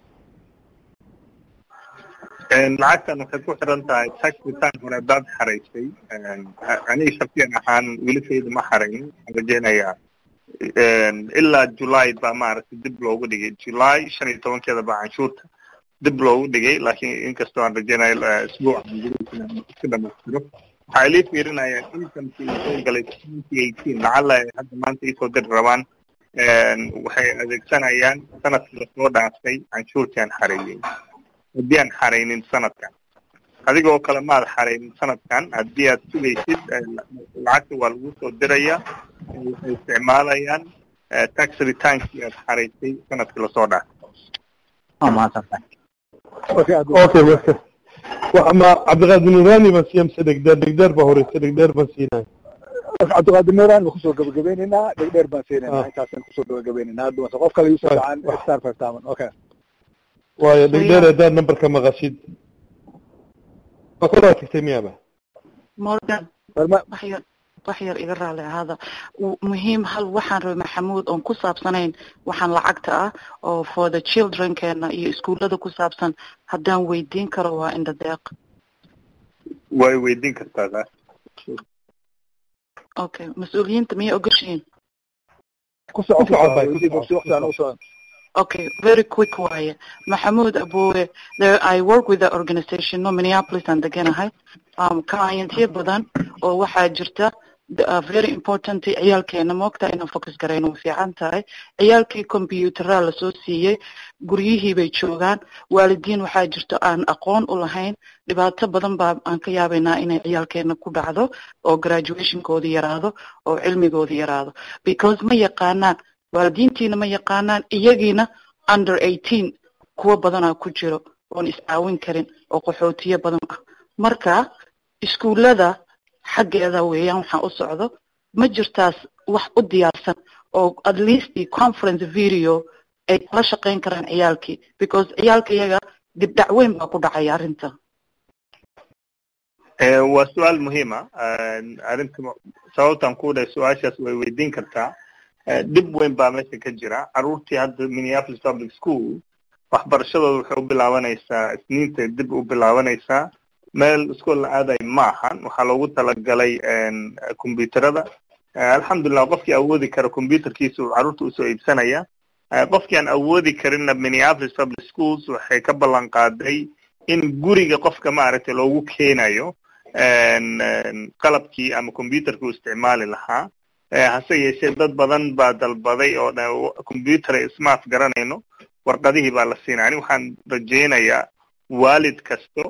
lacagtan waxay ku xiran tahay tax return hore haddaad xaraysay aniga shaksiyan ahaan welisayda ma xarayn waxaan rajeynayaa ilaa july baa maaragtay dib loogu dhigay july shan iyo tobankeeda baa canshuurta dib loogu dhigay laakiin inkastoo aan rajeynayo isbuuca si dhamaystiro waxaa ilii fiirinayaa inkamkii soo galay twenty eighteen lacala ay hadda maanta iisoo diri rabaan waxay adeegsanayaan sanadkii lasoo dhaafay canshuurtii aan xareeyey haddii aan xaraynin sanadkan adigoo kale maad xaraynin sanadkan haddii aad sugaysid lacagta waa lagu soo diraya waxay isticmaalayaan tax returnskii aad xaraysay sanadkii lasoo dhaafay waa mahadsantahay okay aad okay marka waxa ma cabdiqaadir nurani baan siiya mise dhegdeer dhegdeer baa horeysa dhegdeer baan siinaya cabdiqaadir nuuraan baan kusoo gabagabeynaynaa dhegdheer baan siinaynaa Ah. intaasaan kusoo gabagabeynaynaa hadda mase qof kale yusuf Right. gacan star five toban okay waayo dhegdeer haddaad nambarka maqashid waa koraa tagtay miyaaba morgan Barma- wax yar wax yar iga raali ahaada W- muhiim hal waxaan rabay maxamuud oon ku saabsanayn waxaan lacagta ah oo for the childrenkeena iyo iskuullada ku saabsan haddaan weydiin karo waa indha deeq way weydiin kartaa taas okay mas-uuliyiinta miyay ogoshihiin ku soco ku Ku soco, soco bay, ku weydii soco, bogsi waqti aan ku u socon Okay, very quick waaye. Mahmoud Abue, there I work with the organization no Minneapolis aan deganahay. Um, clientyo badan oo waxaa jirta the- uh, very important ciyaalkeena moogta inaan focus garayno way fiican tahay ciyaalkii compuutera lasoo siiyey guryihii bay joogaan waalidiin waxaa jirto aan aqoon u lahayn dhibaato badan baa aan ka yaabaynaa inay ciyaalkeena ku dhacdo oo graduationkoodi yaraado oo cilmigoodi yaraado because ma yaqaanaan waalidiintiina ma yaqaanaan iyagiina under eighteen kuwa badanaa ku jiro oon iscaawin karin oo qaxootiyo badan ah marka iskuullada xaggeeda weeyaan waxaan u socdo ma jirtaas wax u diyaarsan oo at least the conference video ay kala shaqayn karaan ciyaalkii because ciyaalka iyaga dibdhac weyn baa ku dhacaya arrinta Eh, waa su-aal muhiima arrinta sababtaan ku dhahay su-aashaas way weydiin kartaa Eh, dhib weyn baa meesha ka jira caruurtii hadda minneapolis public school waxbarashadooda waxay u bilaabanaysaa isniintay dib u bilaabanaysaa meel iskool la aaday ma ahan waxaa loogu talagalay combyuterada alxamdulilah qofkii awoodi kara combyuterkiisa uu carruurta usoo iibsanaya Eh, qofkii aan awoodi karinna minneapolis public schools waxay ka ballan qaaday in guriga qofka maaragtay loogu keenayo en- en, qalabkii ama combyuterkii uu isticmaali lahaa Eh, hase yeeshee dad badan baa dalbaday oo dhan combyuter ay ismaaf garanayno warqadihii baa la siinaya ani waxaan rajaynayaa waalid kasta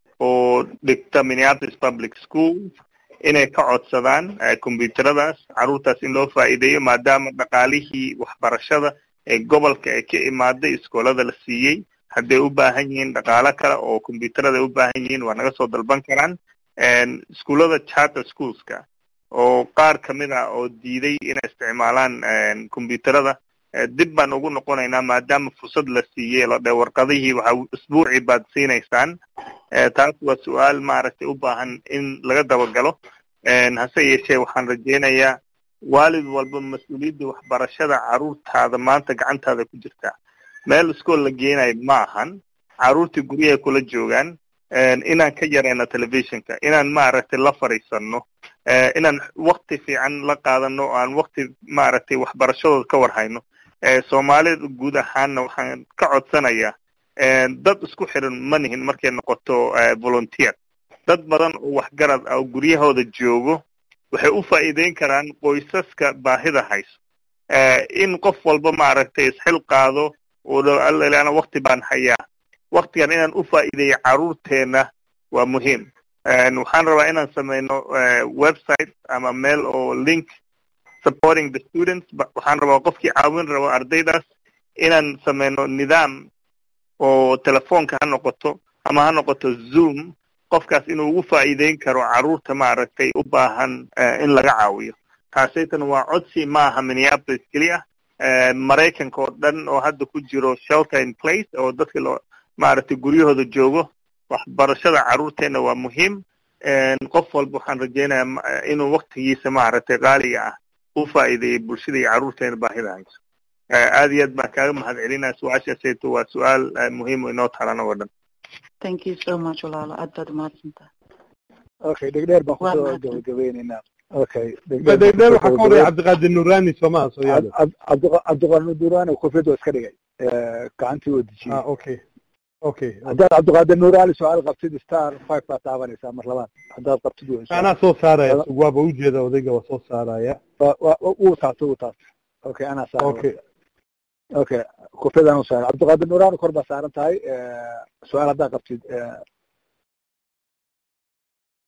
oo dhigta minneapolis public school inay ka codsadaan eh, combyuteradaas carruurtaas in loo faa'iideeyo maadaama dhaqaalihii waxbarashada ee gobolka ee ka imaaday iskoolada la siiyey hadday u baahan yihiin dhaqaalo kale oo combyuterada ay u baahan yihiin waa naga soo dalban karaan En, iskuullada charter schoolska oo qaar ka mid ah oo diiday inay isticmaalaan en, combyuterada eh, dib baan ugu noqonaynaa maadaama fursad la siiyey la dhe warqadihii waxa isbuucii baad siinaysaan Eh, taas waa su-aal maaragtay u baahan in laga dabagalo En, hase yeeshee waxaan rajaynayaa waalid walba mas-uuliyadda waxbarashada carruurtaada maanta gacantaada ku jirtaa meel iskool la geenayo ma ahan carruurtii guryahay kula joogaan En, inaan ka yarayno telefishinka inaan maaragtay la fadhiisano eh, inaan wakti fiican la qaadano oo aan wakti maaragtay waxbarashadooda ka warhayno Eh, soomaalida guud ahaanna waxaan ka codsanayaa en, dad isku xiran ma nihin markay noqoto eh, volunteer dad badan oo waxgarad ah oo guryahooda joogo waxay u faa'iideyn karaan qoysaska baahida hayso Eh, in qof walba maaragtay isxil qaado oo dhow alla wakti baan hayaa waktigan inaan u faa'iideeyo carruurteena waa muhiim En, waxaan rabaa inaan sameyno eh, website ama meel oo link supporting the students ba- waxaan rabaa qofkii caawin rabo ardaydaas inaan sameyno nidaam oo telefoonka ha noqoto ama ha noqoto zoom qofkaas inuu ugu faa'iideyn karo carruurta maaragtay u baahan eh, in laga caawiyo taasaytan waa codsi ma aha minneapolis keliya Eh, maraykanka oo dhan oo hadda ku jiro shelter in place oo dadka loo maaragtay guryahooda joogo waxbarashada carruurteena waa muhiim En, qof walba waxaan rajaynayaa ma- inuu waktigiisa maaragtay qaaliga ah u faa'iideeyo bulshada iyo carruurteena baahida hayso Eh, aad iyo aad baan kaaga mahad celinaya su-aashaasayto waa su-aal eh, muhiim oo inoo taalana oo dhan thank you so much walaalo aad baad umahadsantahay okay dhegdheer baan Waa kusoo mahadsan. gabagabeynaynaa okay dhegdheer waxaa ka horreeya cabdiqaadir nurani soomaa soo yaada cabdiqaadir durani kofiyad waa iska dhigay Eh, gacantii oo dejiyey ah okay okay haddaad cabdiqaadir nuuraali su-aal qabtid star five baad taabanaysaa mar labaad haddaad qabtid waa insha anaa soo saaraya waaba ujeeda odayga waa soo saaraya wa- wa- wa- wuu taabtay wuu taabtay okay anaa saaran okay okay kofiyadaan u saaran cabdiqaadir nuuraani kor baa saaran tahay Eh, su-aal haddaad qabtid eh,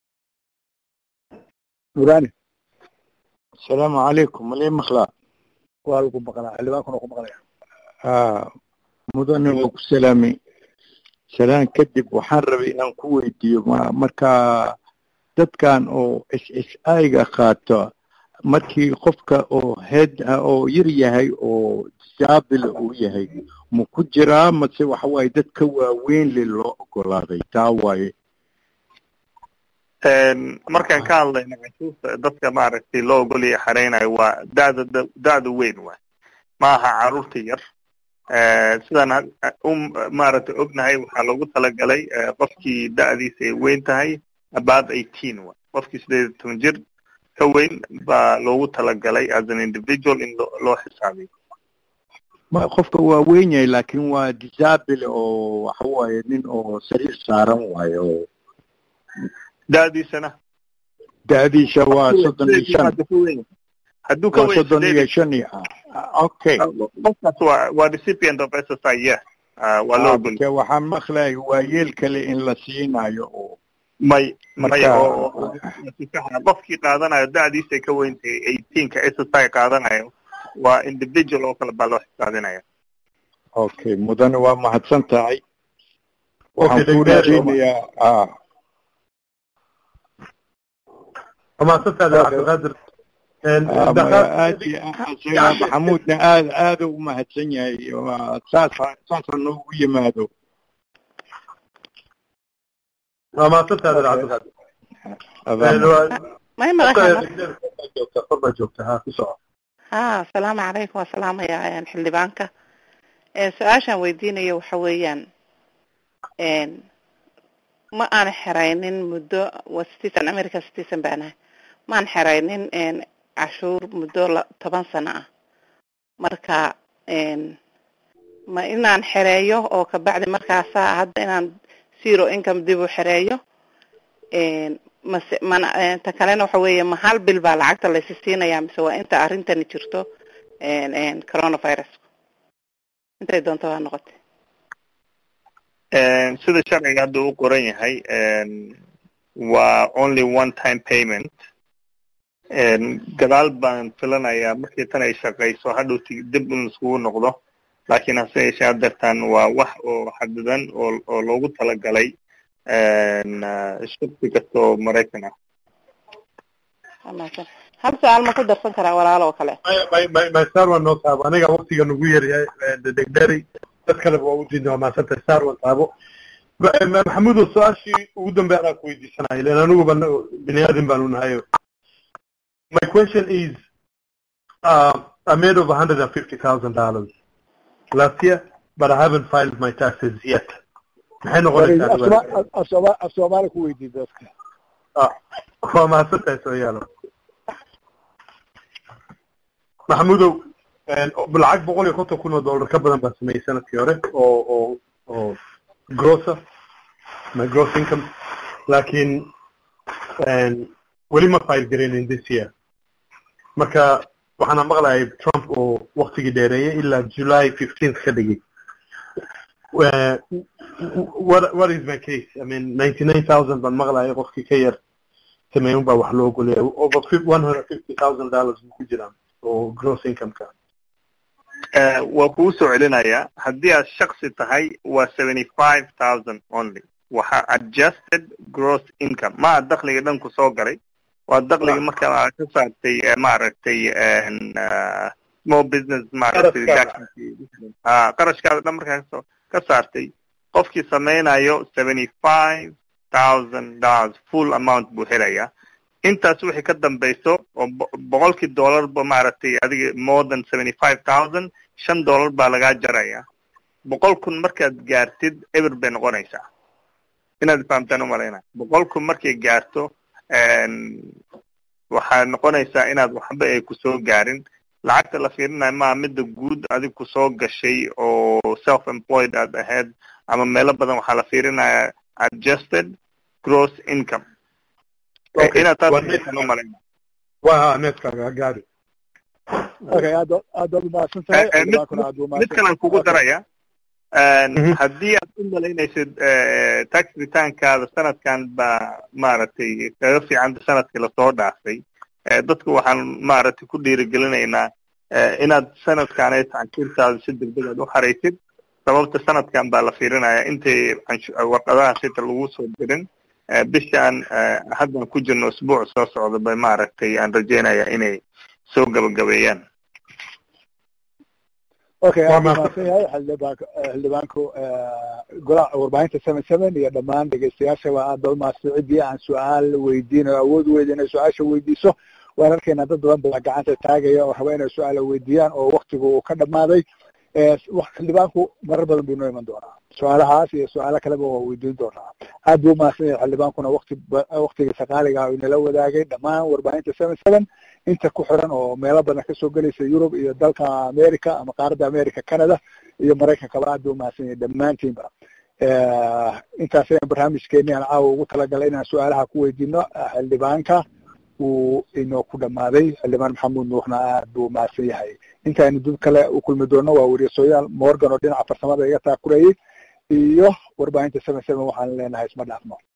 nuuraani السلام عليكم مليم مخلا waa lagu maqlaa xildhibaankuna ku maqlaya haa mudane waa ku salaamay salaan kadib waxaan rabay inaan ku weydiiyo ma marka dadkan oo s s i-ga qaato markii qofka oo head oo yar yahay oo disaabil uu yahay ma ku jiraa mase waxa waaye dadka waaweyn le loo ogolaaday taa waaye markaan ka hadlayno canshuurta dadka maaragtay loo ogolaya xareynayo waa da'da da'da weyn waay ma aha carruurta yar sidaan u maaragtay ognahay waxaa loogu talagalay qofkii da'diisa ay weyn tahay about eighteen waay qofkii sideed iyo toban jir ka weyn baa loogu talagalay as an individual in loo xisaabiyo ma qofka waa weyn yahay laakiin waa disaabil oo waxa waaye nin oo sariir saaran waaye oo da'diisana da'diisa waa soddon iyo shan hadduu ka waa weyn soddon iyo shan iyo okay qofkaas waa waa recipient of SSI yeah Ah, waa loo ogol Ke waxaan maqlayay waa yeel kale in la siinayo oo may Marka- may oo oo- oo- qofkii qaadanayo da'diisa ay ka weyn tahay eighteenka SSI qaadanayo waa individual oo kale baa loo xisaabinaya okay mudane waa mahadsan tahay Okay, waxaan ku Dr. rajaynayaa ah mahadsantaada cabdiqaadir Ah, ma- aad iyo aad isaga maxamuudna aad aad u mahadsan yahay waa saasa saasa noogu yimaado waa mahadsantaada cabdiqaadir may maqashaa joogta kor baa joogta ha ku soco ha asalaamu calaykum waa salaamayaa xildhibaanka Eh, su-aashaan weydiinayo waxa weeyaan en, ma aan xeraynin muddo waa citizen america citizen baan ahay ma aan xeraynin en, cashuur muddo la- toban sano ah marka en, ma inaan xereeyo oo kabacdi markaasaa hadda inaan zero income dib u xereeyo en, mase mana eh, ta kalena waxa weeye ma hal bil baa lacagta laysi siinayaa mise waa inta arrintani jirto en, en, coronavirus intay doonto ha noqotay sida sharciga hadda u qoran yahay waa only one time payment gadaal baan filanayaa markii tan ay shaqayso hadhowti dib in iskugu noqdo laakiin hase yeeshee haddeertan waa wax oo xadidan oo oo loogu talagalay shaqsi kasta oo maraykan ah Waa mahadsan. hal su-aal ma ku darsan karaa walaalo oo kale maysar waa noo taabo aniga waktiga nagu yaryahay degderi dad kaleba waa udiidna waa mahadsantay sar waa taabo Ma- ma- maxamuudo su-aashii ugu dambe anaa ku weydiisanaya len aniguba na- bini aadam baanu nahayo my question is uh, I made over hundred and fifty thousand dollars last year but I haven't filed my taxes yet maxay noqonaysaa dhibaatadu? af soomaali ku weydii dadka Ah, waa mahadsantahay soo yaalo maxamudow een, lacag boqol iyo konton kun oo dollar ka badan baa sameeyey sanadkii hore oo oo oo grossa my gross income laakiin een, weli ma file garaynin this year marka waxaana maqlayay trump oo waktigii dheereeyay ilaa july fifteenth ka dhigay Eh, what what is my case i mean ninety nine thousand baan maqlayay qofkii ka yar sameeyun baa wax loo golaya over one hundred fifty thousand dollars buu ku jiraa oo gross income-ka Eh, waa kuu soo celinayaa haddii aad shaksi tahay waa seventy five thousand only waxa adjusted gross income ma aha dakhliga dhan ku soo galay waa dakhliga marka aad ka saartay eh, maaragtay en, ah, small business maaragtay Qarashkaada. ah qarashkaada dhan markaa kasoo ka saartay qofkii sameynayo seventy five thousand dollars full amount buu helayaa intaas wixii ka dambayso oo bo- boqolkii dollarba maaragtay adiga more than seventy five thousand shan dollar baa lagaa jaraya boqol kun markaad gaartid eber bay noqonaysaa inaad fahamtaan umalayna boqol kun markay gaarto en, waxaa noqonaysaa inaad waxba ay kusoo gaarin lacagta la fiirinayo maa midda guud adig kusoo gashay oo self employed aad ahayd ama meelo badan waxaa la fiirinaya adjusted gross income Eh, Okay, inaad taas waa fiirsan umalayna waa netkaaga gaari okay aad aad baad umahadsan tahay Eh, eh, mid xildhibaankuna aad buu mid umahadsan kalan kugu daraya En, Mhm. haddii aad u malaynaysid eh, tax returnkaada sanadkan baa maaragtay kaga fiicanta sanadkii lasoo dhaafay eh, dadku waxaan maaragtay ku dhiirigelinaynaa inaad sanadkaanay canshuurtaada si degdeg aad u xaraysid sababta sanadkan baa la fiirinaya intay warqadaha sita lagu soo dirin bishaan haddan ku jirno usbuuc soo socda bay maaragtay aan rajeynaya inay soo gabagabeeyaan okay aad mahadsan yahay xildhibaanka xildhibaanku golaha warbaahinta seven seven iyo dhammaan dhegeystayaashaba aad ba umahadsan ciddii aan su-aal weydiinayo awood weyda inay su-aasha weydiiso waan arkaynaa dad badan baa gacanta taagaya oo raba inay su-aala weydiiyaan oo waktigu uu ka dhamaaday xildhibaanku marar badan buu noo iman doonaa su-aalahaas iyo su-aalo kaleba waa weydiin doonaa aad buu umahadsan yahay xildhibaankuna wakti waktigiisa qaaliga uu inala wadaagay dhammaan warbaahinta seven seven inta ku xiran oo meelo badan kasoo gelaysa yurub iyo dalka america ama qaaradda america canada iyo maraykankaba aad buu umahadsan yahay dhammaantiinba intaas ayaan barnaamijkeeni aan caawa ugu talagalay inaan su-aalaha ku weydiino xildhibaanka uu inoo ku dhamaaday xildhibaan maxamuud nuuxna aad buu umahadsan yahay intaaynu dib kale u kulmi doono waa weriyasoyaal morgan oo dhinaca farsamada iga taakurayay iyo warbaahinta seven seven waxaan leenahay isma dhaafno